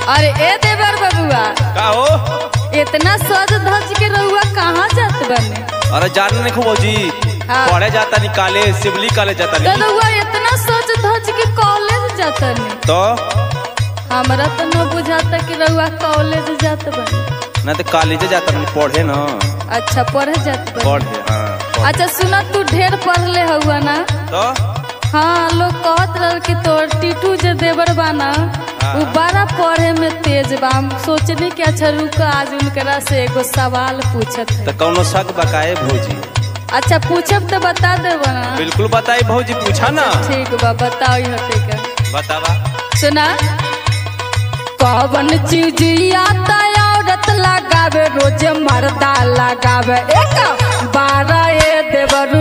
अरे ए देवर बबुआ का हो इतना सज धज के रहुआ कहाँ जात बने अरे जाने नहीं भौजी हाँ। पढ़े जाता नहीं कॉलेज सिवली कॉलेज जाता तो नहीं रहुआ इतना सज धज के कॉलेज जाता नहीं तो हमरा तो न बुझाता कि रहुआ कॉलेज जात बने ना तो कॉलेज जाता नहीं पढ़े ना अच्छा पढ़े जात बने पढ़े हाँ पढ़े। अच्छा सुना तू ढेर पढ़ले हुआ ना तो हाँ लोग कहत रह कि तोर टीटू जे देवर बाना हाँ। वो बड़ा पढ़े में तेज बा हम सोचने कि अच्छा रुक आज उनकरा से एगो सवाल पूछत है तो कौनो शक बकाए भौजी अच्छा पूछब तो बता देबो ना बिल्कुल बताई भौजी पूछा ना ठीक बा बताओ हटे का बतावा सुना कौन चीज आता औरत लगावे रोज मर्दा लगावे एक बारह ए देवरू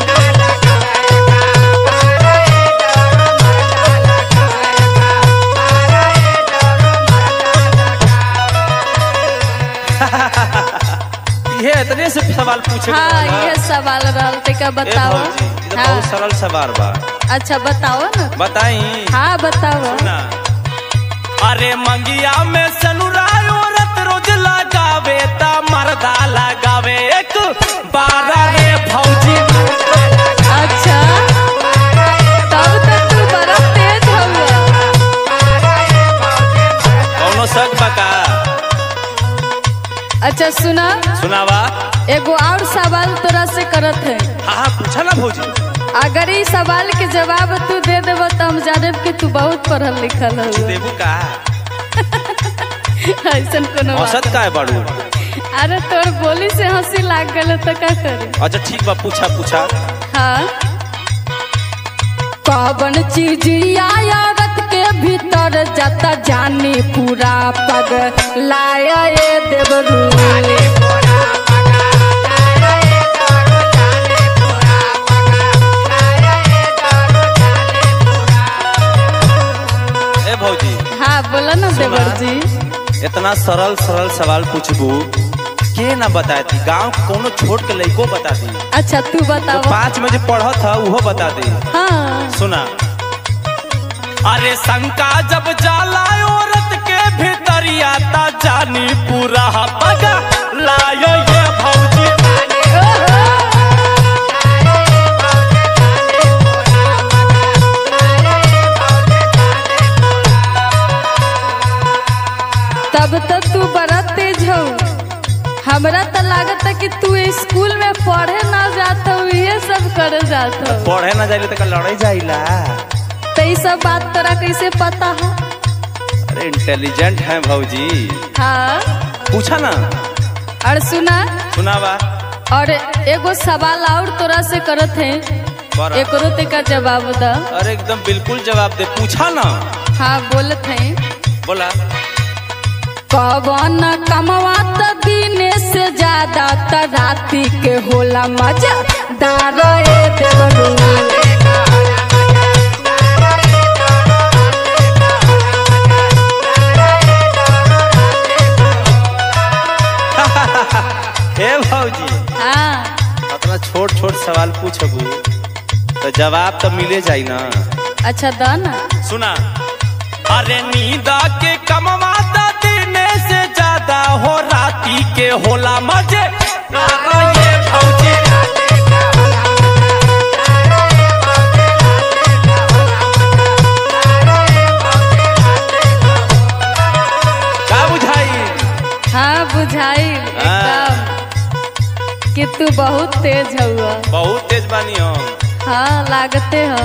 ये इतने से सवाल पूछे हाँ ये सवाल रहल तेका बताओ भौजी ये तो हाँ बहुत सरल सवाल बा अच्छा बताओ ना बताई हाँ बताओ ना अरे मंगिया में सनुराय औरत रोज लगावे ता मर्दा लगावे एक बारह रे भौजी अच्छा तब तो तू बड़ा तेज हुआ कौनो शक बका अच्छा सुना सुनावा एगो और सवाल तोरा से करत है हाँ हाँ पूछा ना भौजी अगर इस सवाल के जवाब तू दे देबो तो हम जाने कि तू बहुत पढ़ल लिखल हो देबू का ऐसन कोनो बात औसत का है बड़ू अरे तोर बोली से हंसी लाग गल तो का करे अच्छा ठीक बा पूछा पूछा हाँ कौन चीज औरत के भीतर जाता जानी पूरा पग लाया ये देवरू ए भौजी हाँ बोला ना सुना। देवर जी इतना सरल सरल सवाल पूछबू के ना बताती गांव के कोनो छोट के लइको बता दी अच्छा तू तो बताओ पाँच में जो पढ़त था वो बता दे हाँ सुना अरे शंका जब जाला औरत के भीतरिया ता जानी पूरा पगा लायो ये भौजी तब तो तू बड़ा तेज हो हमरा तो लागत है कि तू स्कूल में पढ़े ना जाता हो ये सब करे जाता हो पढ़े ना जाइले तो लड़ाई जाइला तो ये सब बात तोरा कैसे पता है अरे इंटेलिजेंट है भौजी हाँ पूछा ना और सुना सुनावा और एगो सवाल और तोरा से करत है बड़ा। एकरो ते का जवाब द अरे एकदम बिल्कुल जवाब दे पूछा ना हाँ बोलत है बोला कवन कमवा त दिने से ज्यादा त राती के होला मजा दारो ए देवरू हे भौजी हाँ इतना छोट छोट सवाल पूछबू तो जवाब तो मिले जाई ना अच्छा द ना सुना अरे नींदा के कमवाता देने से ज्यादा हो राती के होला मजे अरे ये भौजी का बुझाई हाँ बुझाई एकदम कि तू बहुत तेज हुआ बहुत तेज बानी हम हाँ लागते हो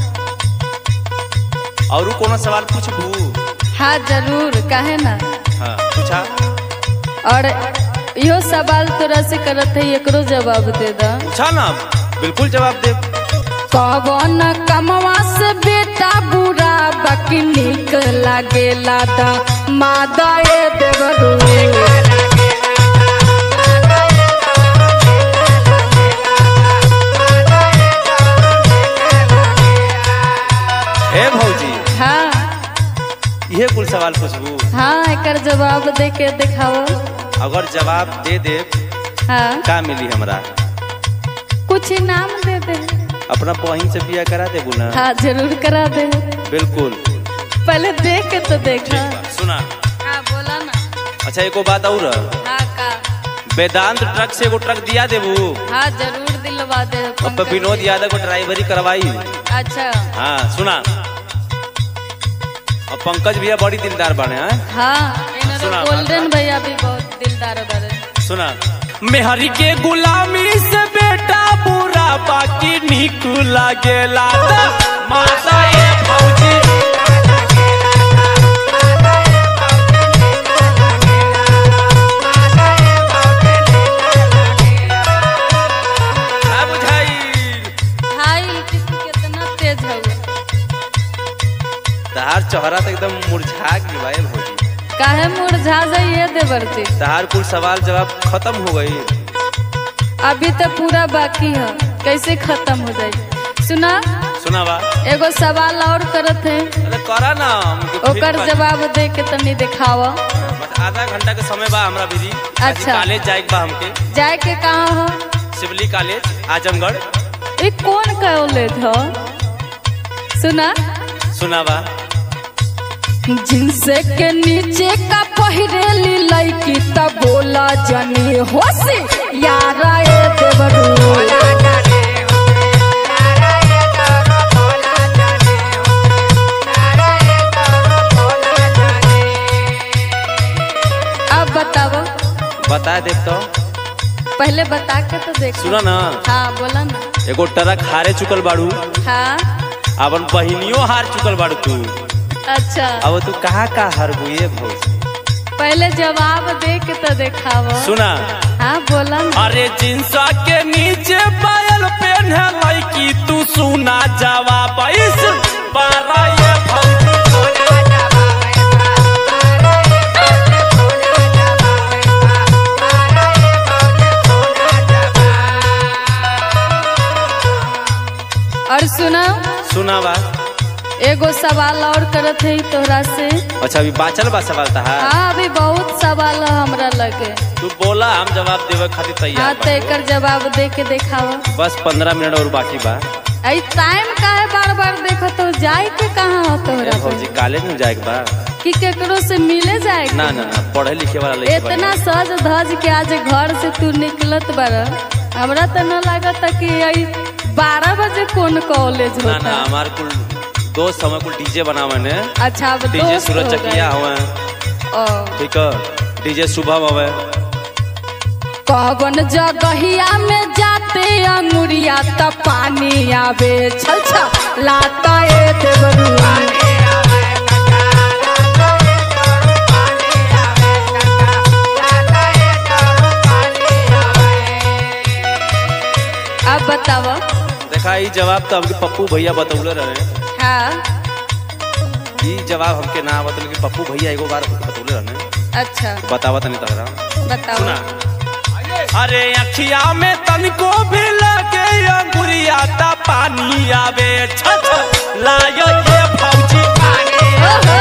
और कोनो सवाल पूछबू हाँ जरूर काहे ना हाँ पूछा और इहो सवाल तोरा से करत है एकरो जवाब दे द पूछा ना बिल्कुल जवाब दे कवन कमवा से बेटा बुरा बाकी निक लागेला द मादा ए देवरू ए भौजी हाँ ये कुल सवाल पूछबू हाँ एकर जवाब दे के दिखाओ अगर जवाब दे दे हाँ का मिली हमरा कुछ इनाम दे दे अपना बहिन से बिया करा देबू ना हाँ जरूर करा दे बिल्कुल पहले देख के तो देखा ठीक बा सुना अच्छा एको बात और हाँ का वेदांत ट्रक से एगो ट्रक दिया देबू हाँ जरूर दिलवा दे अब तो पंकज विनोद जी। यादव को ड्राइवरी करवाई अच्छा हाँ सुना और पंकज भैया बड़ी दिलदार बने हैं हाँ सुना, इन्होंने गोल्डन भैया भी बहुत दिलदार बड़े सुना मेहरी के गुलामी से बेटा बुरा बाकी निक लागेला माता ये फौजी का बुझाई हाई किसी कितना तेज है तहार चेहरा तो एकदम मुरझा गई भाई भौजी काहे मुरझा जाइए देवरती तहार कुल सवाल जवाब खत्म हो गई अभी तो पूरा बाकी है कैसे खत्म हो जाए सुना सुना बा एगो सवाल और करत है अरे करा ना हमके फिर ओकर बा- जवाब दे के तनी दिखावा बस आधा घंटा के समय बा हमरा दीदी अच्छा। कॉलेज जाए के बा हमके जाए के कहाँ हो सिवली कॉलेज आजमगढ़ ये कौन कॉलेज हो सुना सुना बा जिनसे के नीचे का पहिरेली लड़की तब बोला जनी होशी यारा ए देवरू अब बताओ बता दे तो पहले बता के तो देखो सुना ना हाँ बोला ना एगो ट्रक हारे चुकल बाड़ू हाँ अपन बहिनियों हार चुकल बाड़ू तू अच्छा अब तू कहाँ का हार हुई भौज पहले जवाब दे के तो दिखाओ सुना हाँ बोला ना अरे जिंसा के नीचे पायल पहने लड़की तू सुना जवाब इस बारह ये भौजी और सुना सुना बा एगो सवाल और करत है तोहरा से अच्छा अभी बाचल बा सवाल तहार हाँ अभी बहुत सवाल है हमरा लगे तू बोला हम जवाब देवे खातिर हाँ तैयार तो एकर जवाब दे के दिखावा बस पंद्रह मिनट और बाकी बा आई टाइम काहे बार बार देखो तो जाए के कहाँ हो ए तोहरा भौजी कॉलेज में जाए के बा कि केकरो से मिले जाए के? ना ना ना पढ़े लिखे वाला लड़की बा। इतना सज धज के आज घर से तू निकलत बार हमरा तो न लागत कि आई बारह बजे कौन कॉलेज ना होता ना हमार कुल दोस्त हमें कुल डीजे बनावे ने अच्छा अब डीजे दोस्त सूरज हो गए। चकिया हवे ओ, ठीक है डीजे शुभम हवे कवन जगहिया में जाते अंगुरिया त पानी आवे छल छल लाता ए देवरुआ अब बताव देखा ई जवाब तो हमके पप्पू भैया बतौले रहे हाँ ई जवाब हमके ना बतौले कि पप्पू भैया एगो बार हमके बतौले रहे अच्छा बतावा तनी तहरा बताओ सुना अरे अखिया में तनिको भी लगे अंगुरिया ता पानी आवे छछ लायो ये फौजी ओहो!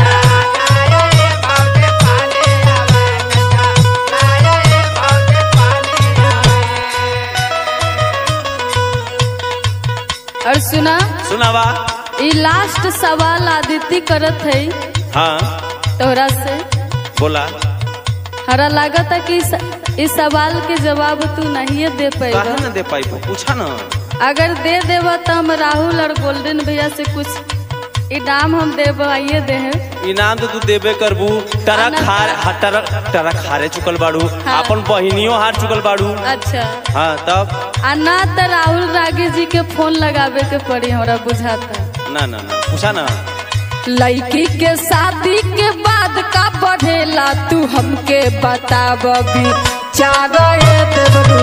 और सुना सुनावा ई लास्ट सवाल आदित्य करत है हाँ तोरा से बोला हरा लागत है कि इस- इस सवाल के जवाब तू नहीं दे काहे पाएगा ना दे पाई पूछा ना अगर दे देवा तो हम राहुल और गोल्डन भैया से कुछ इनाम हम देवाइए दे हैं इनाम तो तू देबे करबू टरक आना- हार हा, टरक टरक हारे चुकल बाड़ू हाँ। अपन बहिनियों हार चुकल बाड़ू अच्छा हाँ तब आ ना तो राहुल रागी जी के फोन लगावे के पड़ी हमरा बुझाता ना ना ना पूछा ना लड़की के शादी के बाद का बढ़ेला तू हमके बताब भी चार देवरू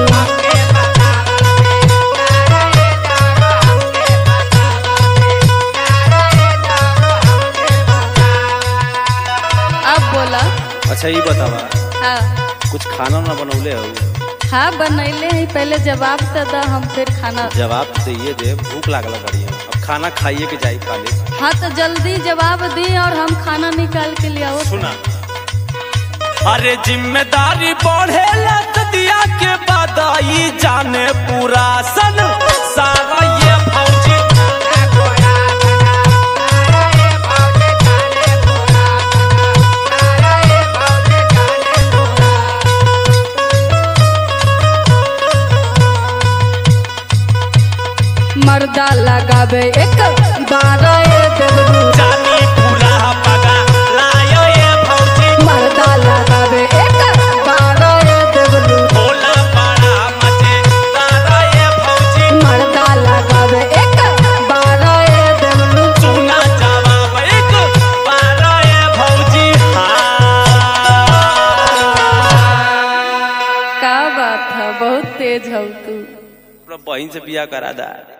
अब बोला अच्छा ये बतावा हाँ कुछ खाना ना बनौले हो हाँ बनैले है पहले जवाब तो दा हम फिर खाना जवाब तो ये दे भूख लागल बढ़िया अब खाना खाइए के जाई कॉलेज हाँ तो जल्दी जवाब दी और हम खाना निकाल के लिए आओ सुना अरे जिम्मेदारी बढ़े दिया के बाद आई जाने पूरा सन सारा ये फौजी लगावे एक बारह ए देवरू जानी पूरा पगा लायो ये भौजी मर्दा लगावे एक बारह ए देवरू भोला बड़ा मचे तारा ये भौजी मर्दा लगावे एक बारह ए देवरू सुना जवाब एक बारा ये भौजी हाँ का बात है बहुत तेज हो तू बहन से बिया करा दा